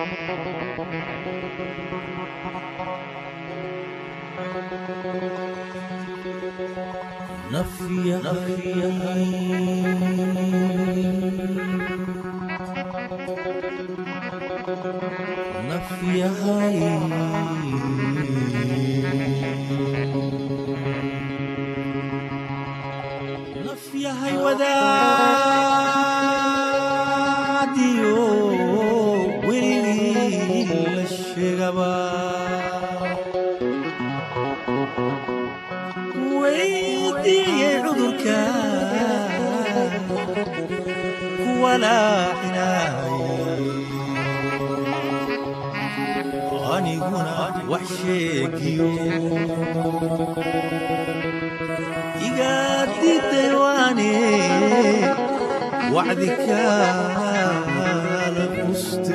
nafyahay wadaadiyo weligii la sheegaba weydiiyey cudurka kuwalaacinay aniguna wax sheegiyo igaadidewaane wacdi kaala quste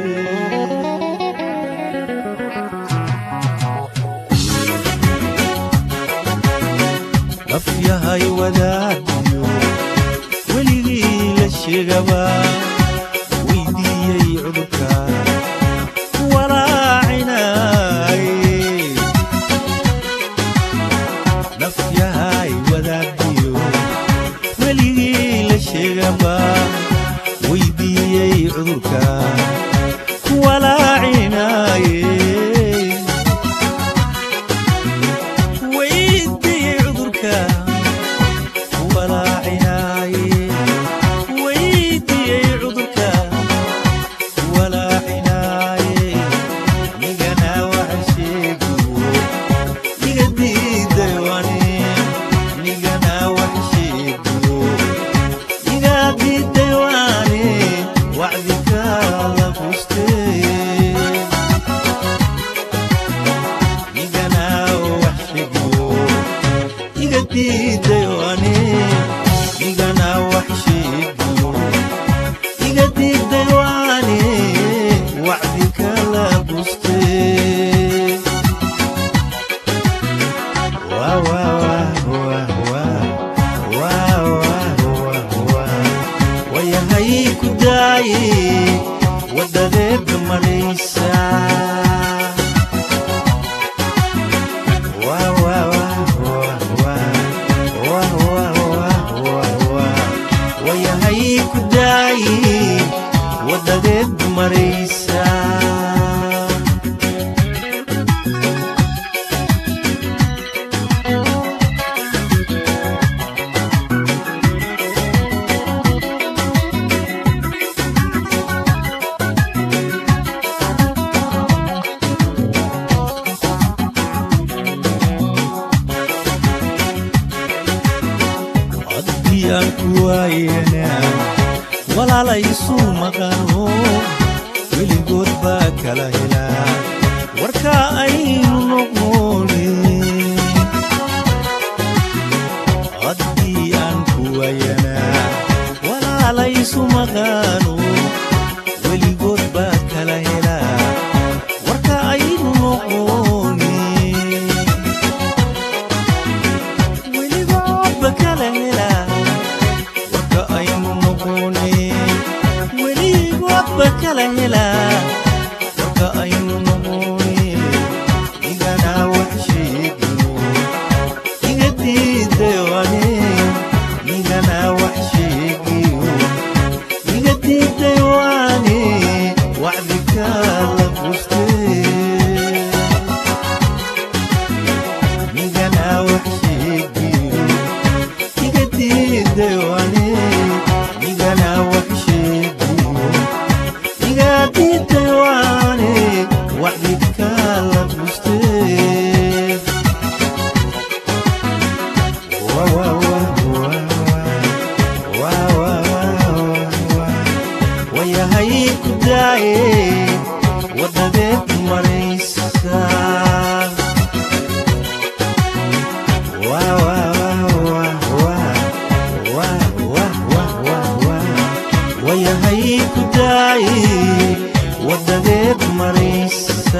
nafyahay wadaadiyo weligii la sheegaba weydiiyey cudurka walaacinay nafyahay wadaadiyo weligii la sheegaba weydiiyey cudurka kuwalaacinaye weydiiyey cudurka kuwalaacinaye weydiiyey cudurka kuwalaacinaye nigana waxa sheegiyo niga diidaywani nigana wax sheegiyo niga diidaywani wacdi kaala quste nigana wax sheegiyo niga diidaywani nigana wax sheegiyo niga diidaywani wacdi kaala quste wayahay ku daaye wadadeeda maraysa wayahay ku daaye wadadeeda maraysa haddii aan ku waayena walaalaysu maqano weligood baa kala helaa warka aynu noqone haddii aan ku waayana walaalaysu maqano weligood baa kala helaa warka aynu noqone weligoodba kala helaa warka aynu noqone weligoodba kala helaa warka aynu noqone igana wax sheegiyo iga diidaywani igana wax sheegiyo iga diidaywani wacdi kaala quste nigana wax sheegiyo iga diidaywani nigana wax sheegiyo iga diidaywani wacdi kaala quste wayahay ku daaye wadadeed maraysa wayahay ku daaye wadadeed maraysa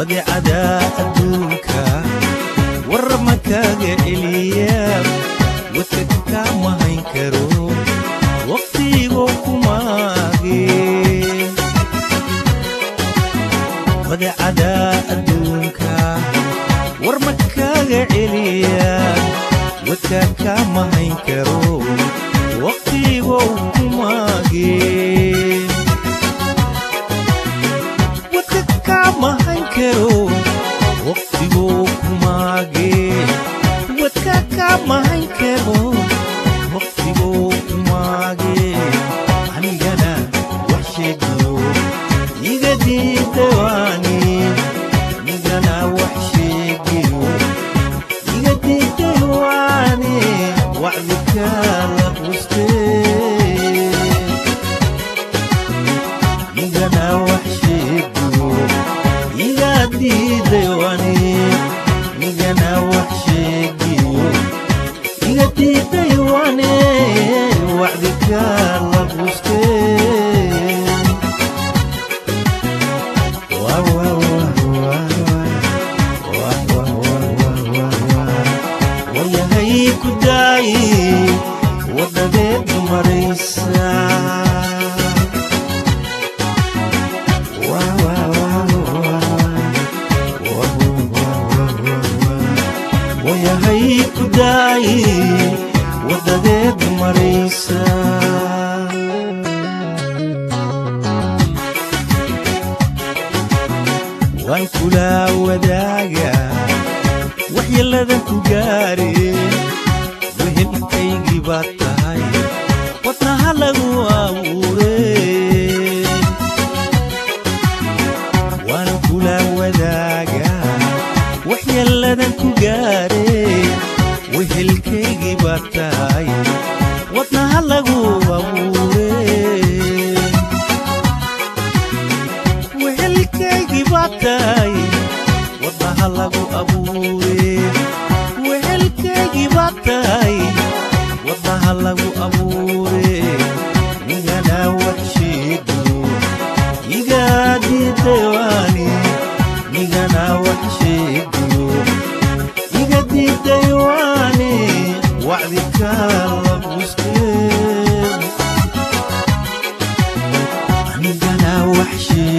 badeecada adduunka war ma kaaga celiya wadka kama hayn karo waqtigo kumaage badeecada adduunka war ma kaaga celiya wadka kama hayn karo waqtigo kumaage wadka kama hayn karo waqtigo kumaage wadka kama hayn karo waqtigo kumaage anigana wax sheegiyo iga diidawaani anigana wax sheegiyo iga diidawaani wacdikaala qustee igana wax sheegiyo iga diidaywani igana wax sheegiyo iga diidaywani wacdikaala qustee wayahay ku daayi wadadeed maraysa wayahay ku daayi wadadeed maraysa waan kula wadaaga waxyeeladan ku gaare wehelkaygii baad tahay wadnaha lagu abuure waan kula wadaaga waxyeeladan ku gaare wehelkaygii baad tahay wadnaha lagu abuure wehelkaygii baad tahay wadnaha lagu abuure wehelkaygii baad tahay wadnaha lagu abuure nigana wax sheegiyo iga diidaywani nigana wax sheegiyo iga diidaywani wacdikaala quskee anigana wax sheegiyo